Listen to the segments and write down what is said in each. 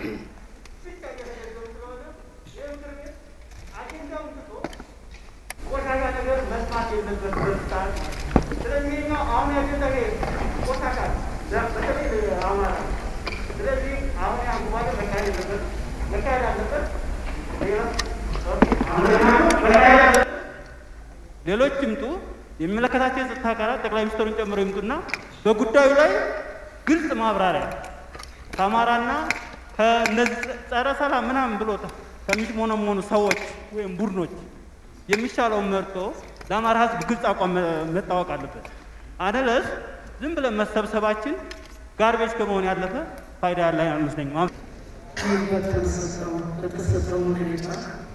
ብቻ እየተገደሉ ስለሆነ ይህ ምክር ቤት አጀንዳውን ትቶ ቆሻሻ ነገር መስማት የለበት በስታት ስለዚህ ነው አሁን ያጀንዳ ቆሻሻ በተለይ አማራ ስለዚህ አሁን ያንጉባለ መካሄድ የለበት መካሄድ አለበት ሌሎች ይምጡ፣ የሚመለከታቸው የጸጥታ አካላት ጠቅላይ ሚኒስትሩን ጨምሮ ይምጡና በጉዳዩ ላይ ግልጽ ማብራሪያ ከአማራና ከእነዚህ ጸረ ሰላም ምናምን ብሎ ከሚሽሞነሞኑ ሰዎች ወይም ቡድኖች የሚሻለውን መርጦ ለአማራ ሕዝብ ግልጽ አቋም መታወቅ አለበት። አደለስ ዝም ብለን መሰብሰባችን ጋርቤጅ ከመሆን ያለፈ ፋይዳ ያለ አይመስለኝም። በተሰጠው መግለጫ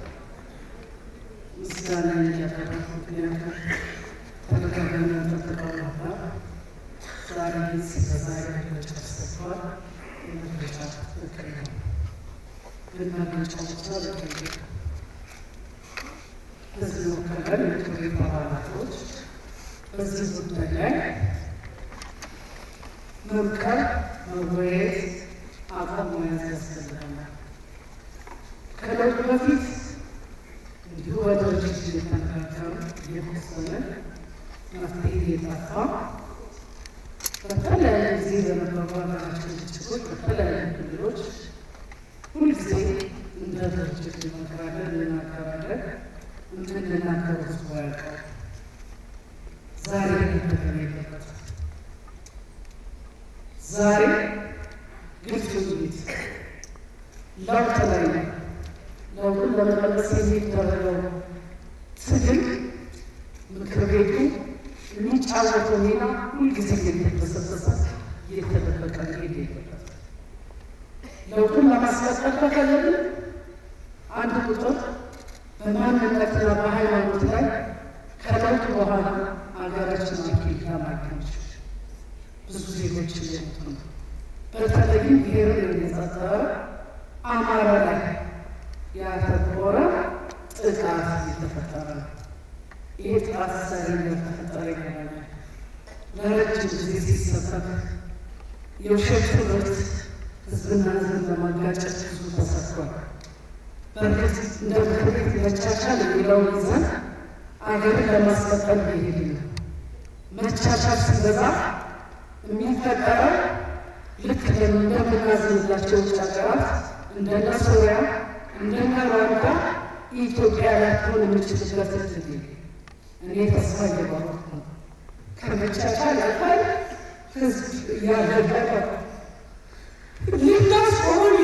ምስጋና እያቀረብኩ ምክንያቱም ተደጋጋሚ ጠብቀው ነበር። ዛሬ በዛሬ መግለጫ ተሰጥቷል። የመግለጫ ትክክል ነው፣ ግን መግለጫው ብቻ በቂ ነው። በዚህ ወከለን የምክር ቤት አባላቶች በዚህ ጉዳይ ላይ መምከር፣ መወያየት፣ አቋም መያዝ ያስፈልገናል። ከለውጡ በፊት እንዲሁ በድርጅት እየተነጋገሩ እየተወሰነ መፍትሄ እየጠፋ በተለያዩ ጊዜ በነበሩ ሀገራችን ግጭቶች በተለያዩ ክልሎች ሁልጊዜ እንደ ድርጅት እንመክራለን፣ እንናገራለን። የምንናገረው ህዝቡ ያውቃል። ዛሬ መደገም የለበትም። ዛሬ ግልጽ ውይይት ለውጥ ላይ ነው። ለውጡን ለመመለስ የሚደረገው ትግል ምክር ቤቱ የሚጫወተው ሚና ሁልጊዜ እየተበሰበሰ እየተደበቀ መሄድ የለበትም። ለውጡን ለማስቀጠል ከፈለግን አንድ ቁጥር በማንነትና በሃይማኖት ላይ ከለውጥ በኋላ ሀገራችን አፍሪካ ማግኘች ብዙ ዜጎች እየሞቱ ነው። በተለይም ብሔርን የሚጸጠረ አማራ ላይ ያተኮረ ጥቃት እየተፈጠረ ነው። ይህ ጥቃት ዛሬ እንደተፈጠረ ይገናኛል። ለረጅም ጊዜ ሲሰበክ የውሸት ትምህርት ህዝብና ህዝብን ለማጋጨት ብዙ ተሰርቷል። በእርግጥ እንደ ምክር ቤት መቻቻል የሚለውን ይዘን አገርን ለማስቀጠል እየሄድን ነው። መቻቻል ሲበዛ የሚፈጠረው ልክ እንደምናዝንላቸው ውጭ ሀገራት እንደነ ሶሪያ እንደነ ሩዋንዳ ኢትዮጵያ ላትሆን የምችልበት እድል እኔ ተስፋ እየባረኩ ነው። ከመቻቻል ያልፋል ህዝብ እያለቀቀ ሊናስ ሆነ